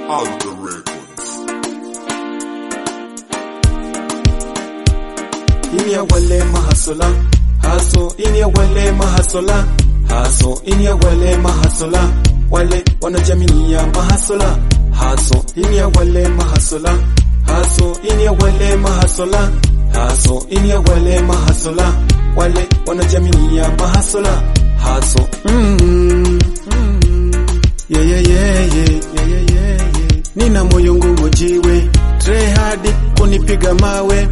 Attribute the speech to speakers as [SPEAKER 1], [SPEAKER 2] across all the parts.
[SPEAKER 1] Alga Records.
[SPEAKER 2] ini ya wale mahasola haso ini ya wale mahasola haso ini ya wale mahasola wale wanajamii ya mahasola haso ini ya wale mahasola haso ini ya wale mahasola haso ini ya wale mahasola wale wanajamii ya mahasola haso mm, mm, yeah, yeah, yeah, yeah, yeah, yeah, yeah, yeah. nina moyo ngumu jiwe try hard kunipiga mawe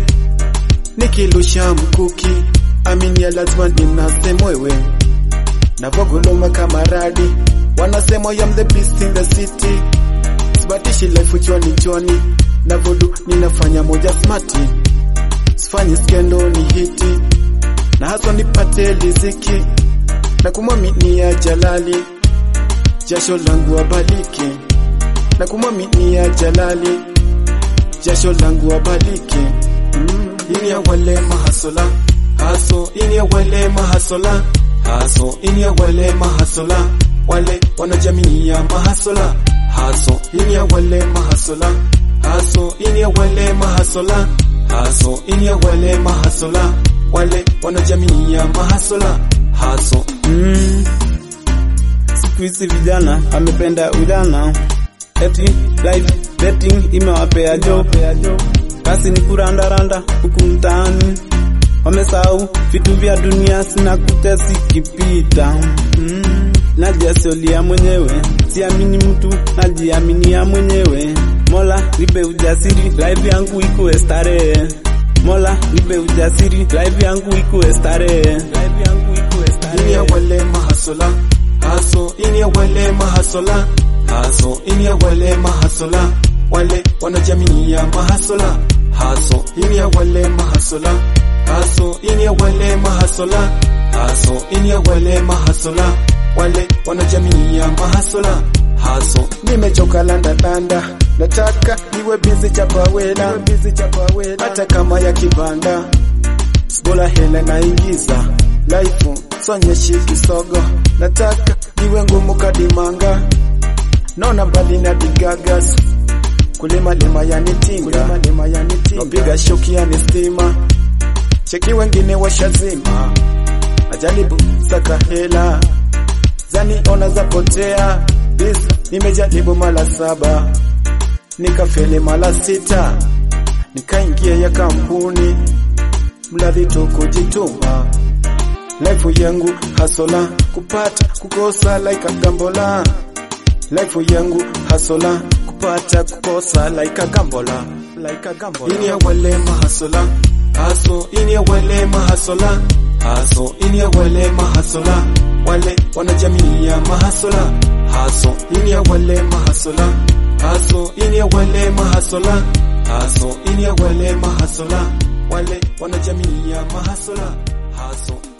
[SPEAKER 2] nikilusha mkuki aminia lazima ninase mwewe navogoloma kama radi wanasema I am the beast in the city sibatishi life chwani chwani navodu ninafanya moja smati sifanyi skendo ni hiti na haswa nipate liziki na kumwaminia jalali jasho langu abaliki na kumwaminia jalali jasho langu abaliki mm. ini ya wale mahasola haso ini ya wale mahasola haso ini ya wale mahasola wale wanajamii ya mahasola haso ini ya wale mahasola haso ini ya wale mahasola haso ini ya wale mahasola wale wanajamii ya mahasola haso
[SPEAKER 3] Mm. Siku hizi vijana amependa ujana, eti life betting imewapea job, kazi ni kurandaranda huku mtaani, wamesahau vitu vya dunia sinakuja zikipita. Mm. Najiasolia mwenyewe, siamini mtu, najiaminia mwenyewe. Mola nipe ujasiri, life yangu ikuwe starehe. Mola nipe ujasiri, life yangu ikuwe starehe. Life yangu ikuwe starehe.
[SPEAKER 2] ini ya wale mahasola haso ini ya wale mahasola haso ini ya wale mahasola wale wanajamii ya mahasola haso ini ya wale mahasola haso ini ya wale mahasola haso ini ya wale mahasola wale wanajamii ya mahasola haso nimechoka landalanda nataka niwe bizi chapawela hata kama ya kibanda Sibola hela naingiza life sonyeshi kisogo nataka niwe ngumu kadimanga naona mbali na digagas kulima lima yanitinga napiga shoki yani stima cheki wengine washazima ajaribu saka hela zani ona zapotea bis nimejaribu mala saba nikafeli mala sita nikaingia ya kampuni mladhi tu kujituma life yangu hasola kupata kukosa like gambola life yangu hasola kupata kukosa like gambola like gambola ini ya wale mahasola haso ini ya wale mahasola haso ini ya wale mahasola wale wanajamii ya mahasola haso ini ya wale mahasola haso ini ya wale mahasola haso ini ya wale mahasola wale wanajamii ya mahasola haso